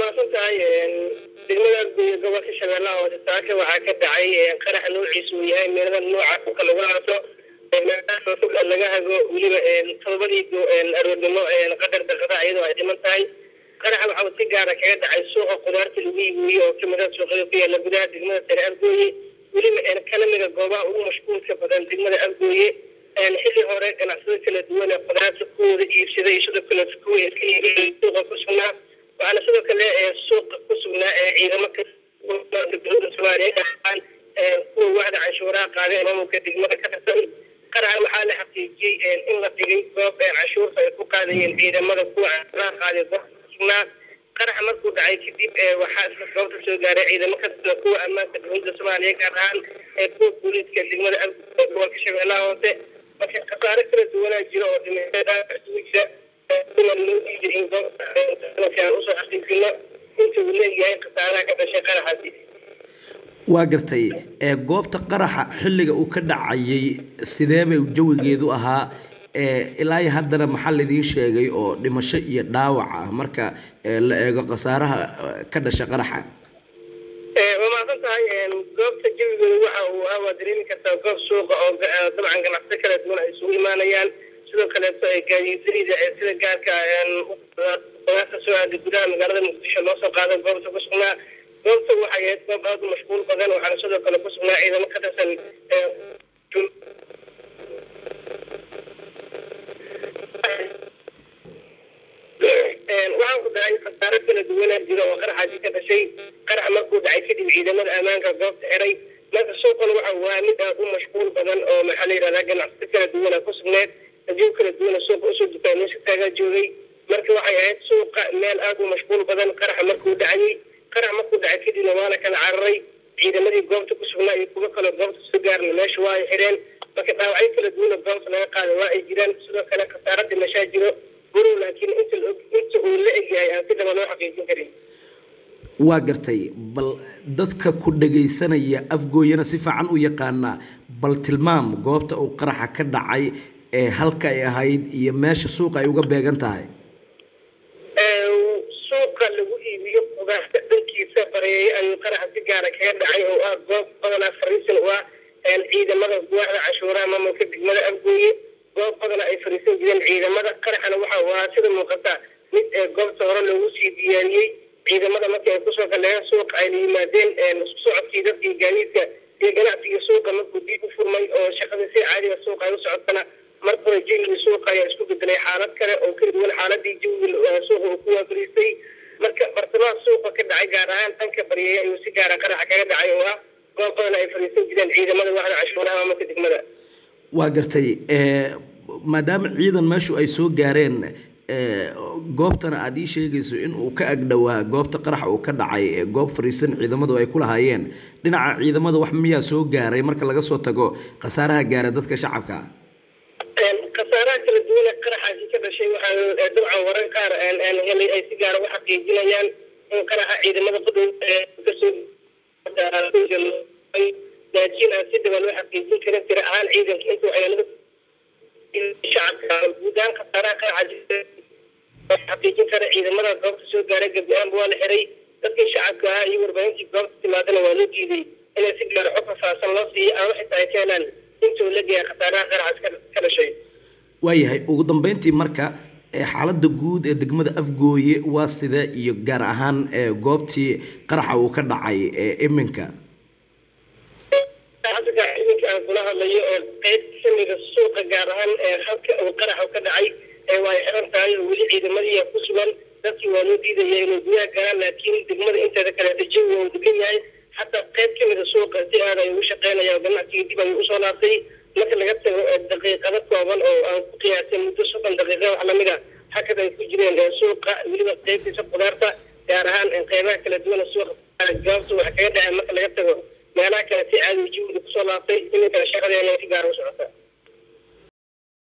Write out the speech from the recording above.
mahadsan tahay degmada guuya gobolka shabeellaha hoose saaka waxaa ka dhacay qarax noociisu uu yahay meelada nooca dhulka lagu aaso dhulka laga hago weliba todobadii aroornimo qadar daqada iyadoo ay dhiman tahay qaraxa waxa uu si gaara kaga dhacay suuqa qudaarta lagu iibiyo oo kamida suuqyada ku yaala gudaha degmada sare afgooye weliba kalamiga goobaha ugu mashquulka badan degmada afgooye xilli hore ganacsado kala duwan ee qudaarta kuwooda iibsaday sidoo kale kuwa iska iibiyay suuqa ku sugnaa waxaana sidoo kale suuqa ku sugnaa ciidamo dowlada soomaaliya ahaan kuwa waxda canshuuraha qaaday maamulka degmada ka tirsan qaraxa waxaa la xaqiijiyey in la dhigay goob canshuurta ay ku qaadayeen ciidamada kuwa canshuuraha qaaday goobta ku sugnaa qaraxa markuu dhacay kadib waxaa isla goobta soo gaaray ciidamo ka tirsan kuwa ammaanka dowlada soomaaliya gaar ahaan kuwa booliiska degmada gobolka shabeellaha hoose marka khasaare kala duwanaa jira oo dhimasho isugu jira kulan loo diiday in goobta usoo xaqiijino inta uu leeyahay khasaaraha ka dhashay qaraxaasi waa gartay goobta qaraxa xilliga uu ka dhacayay sidee bay jawigeedu ahaa ilaa iyo haddana maxaa laidiin sheegay oo dhimasho iyo dhaawac ah marka la eego khasaaraha ka dhasha qaraxa waa mahadsan tahay goobta jawigooda waxa uu ahaa waa dareemi kartaa goob suuqa oo dabcan ganacsiyo kala duwan ay isugu imaanayaan sidoo kaleeto gaadiidalida sida gaarka qudaarta soo aada gudaha magaalada muqdisho loo soo qaado goobta ku sugnaa goobta waxay ahayd goob aada u mashquul badan waxaana sidoo kale ku sugnaa ciidamo ka tirsan waxaan ku dhacay khasaaro kala duwanaa jira oo qaraxaasi ka dhashay qarax markuu dhacay kadib ciidamada ammaanka goobta xiray marka suuqan waxa waa mid aada u mashquul badan oo maxaa la yidhahdaa ganacsiyo kala duwana ku sugneed ajiib kala duwana suuqa usoo dukaameysa taagaa joogay marka waxay ahayd suuqa meel aada u mashquul badan qaraxa markuu dhacayay qarax markuu dhacay kadibna waa la kala cararay ciidamadii goobta ku sugnaa iyo kuwo kaloo goobta soo gaarna meesha waa ay xireen marka dhaawacyo kala duwana goobta laga qaaday waa ay jiraan sidoo kale khasaaro dhimashaa jiro gurow laakiin inta inta uu la egyahay aan si dhaba loo xaqiijin karin waa gartay bal dadka ku dhagaysanaya afgooyana si fiican u yaqaanaa bal tilmaam goobta uu qaraxa ka dhacay ee halka ay ahayd iyo meesha suuqa ay uga beegan tahay suuqa lagu iibiyo qudaarta dhankiisa bareeyay ayuu qaraxa si gaara kaga dhacay oo ah goob badanaa fariisan u ah ciidamada guwaxda canshuuraha maamulka degmada afgooye goob badana ay fariisan jireen ciidamada qaraxana waxa uu ahaa sida muuqata mid goobta hore loogu sii diyaariyey ciidamada markii ay kusoo galeen suuqa ayna yimaadeen isku socodkii dadkii gaadiidka iyo ganacsiga suuqa markuu diib u furmay oo shaqada si caadiga suuqa ay u socotana mar hore jawigii suuqa ayaa isku bedelay xaalad kale oo ka duwan xaaladii jawiga suuqa uu ku waafariistay marka bartamaha suuqa ka dhacay gaar ahaan dhanka baryeeya ayuu si gaara qaraxa kaga dhacay oo ah goob badan ay fariisan jireen ciidamada waxda cashuuraha maamulka degmada waa gartay maadaama ciidan meeshu ay soo gaareen goobtana aada ii sheegayso in uu ka agdhowaa goobta qaraxa uu ka dhacay goob fariisan ciidamadu ay ku lahaayeen dhinaca ciidamada wax miyaa soo gaaray marka laga soo tago khasaaraha gaara dadka shacabka khasaaraha kala duwan ee qaraxaasi ka dhashay waxaa dabcan warar qaar helay ay si gaara u xaqiijinayaan in qaraxa ciidamada qudhow kasoo laakiin aan si dhaba loo xaqiijin karin tira ahaan ciidanka intuu ciidamada shacabka guud ahaan khasaaraha qaraxa xaqiijin kara ciidamada goobta soo gaaray gabi ahaanba waa la xiray dadkii shacabka ahaa iyo warbaahintii goobta timaadana waa loo diiday inay si gaara xog faahfaahsan loo siiyo ama xitaa ay ka helaan intuu la geeya khasaaraha qaraxaas ka dhashay waayahay ugu dambeyntii marka xaaladda guud ee degmada afgooye waa sida iyo gaar ahaan goobtii qaraxa uu ka dhacay iminka hadda iminka aan kula hadlayo oo qeyb kamida suuqa gaar ahaan halka uu qaraxa ka dhacay waa xiran tahay oo weli ciidamadii ku sugan dadkii waa loo diidaya inay gudaha galaan laakiin degmada inteeda kaleeta jawiga uu degan yahay xataa qeyb kamida suuqa si aad ay ugu shaqeynaya ganacsiga dib ayuu usoo laabtay marka laga tago daqiiqado kooban oo aan ku qiyaasay muddo soddon daqiiqa wax lamid a hakad ay ku jireen suuqa weliba qeybtiisa qudaarta gaar ahaan qeybaha kala duwan suuqa goobta waxa kaga dhacay marka laga tago meelaha kale si caadi jawiga kusoo laabtay iminkana shaqadeena si gaara u socota